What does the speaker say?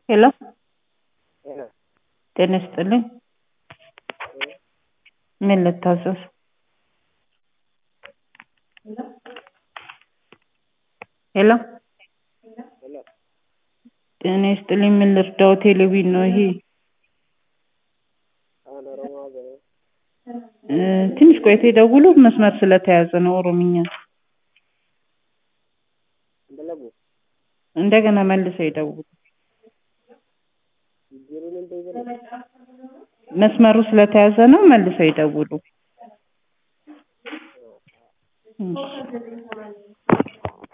ሄሎ ሄሎ ጤና ይስጥልኝ። ምን ልታዘዝ? ሄሎ ሄሎ ጤና ይስጥልኝ። ምን ልርዳው? ቴሌቪዥን ነው ይሄ። አሁን ኦሮሞ ሀገር እ ትንሽ ቆይቶ ይደውሉ። መስመር ስለተያዘ ነው ኦሮምኛ። እንደለጉ እንደገና መልሰው ይደውሉ። ጅሩን እንደ ይዘለ መስመሩ ስለተያዘ ነው። መልሰው ይደውሉ። እሺ